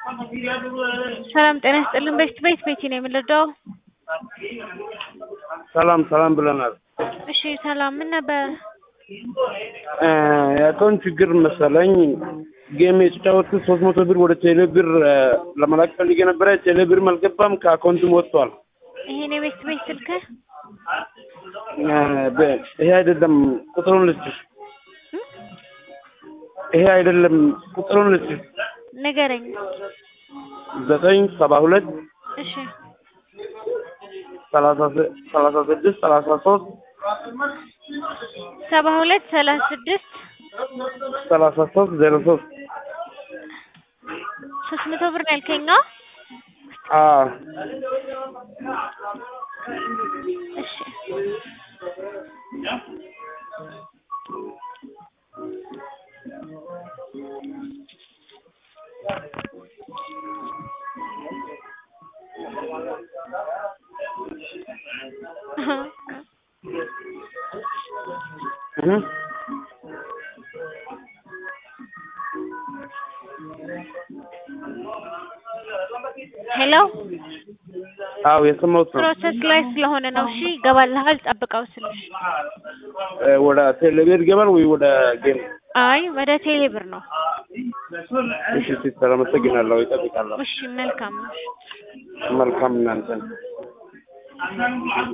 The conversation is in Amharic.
ሰላም ጤና ይስጥልን። በፊት ቤት ቤቲ ነው የምንረዳው። ሰላም ሰላም ብለናል። እሺ ሰላም፣ ምን ነበር? የአካውንት ችግር መሰለኝ። ጌም የተጫወትኩት ሶስት መቶ ብር ወደ ቴሌ ብር ለመላክ ፈልጌ ነበረ። ቴሌ ብር አልገባም፣ ከአካውንትም ወጥቷል። ይሄን የቤት ቤት ስልክ ይሄ አይደለም፣ ቁጥሩን ልስጥሽ። ይሄ አይደለም፣ ቁጥሩን ልስጥሽ። ንገረኝ። ዘጠኝ ሰባ ሁለት እሺ ሰላሳ ስድስት ሰላሳ ሶስት ሰባ ሁለት ሰላሳ ስድስት ሰላሳ ሶስት ዜሮ ሶስት ሶስት መቶ ብር ነው ያልከኝ? እሺ ሄሎ አዎ የሰማሁት ነው። ፕሮሰስ ላይ ስለሆነ ነው። እሺ ይገባልሃል፣ ጠብቀው ስልሽ። ወደ ቴሌብር ይገባል ወይ ወደ ጌም? አይ ወደ ቴሌ ብር ነው። እሺ ሲስተር አመሰግናለሁ። ይጠብቃለሁ። እሺ መልካም ነው። መልካም እናንተን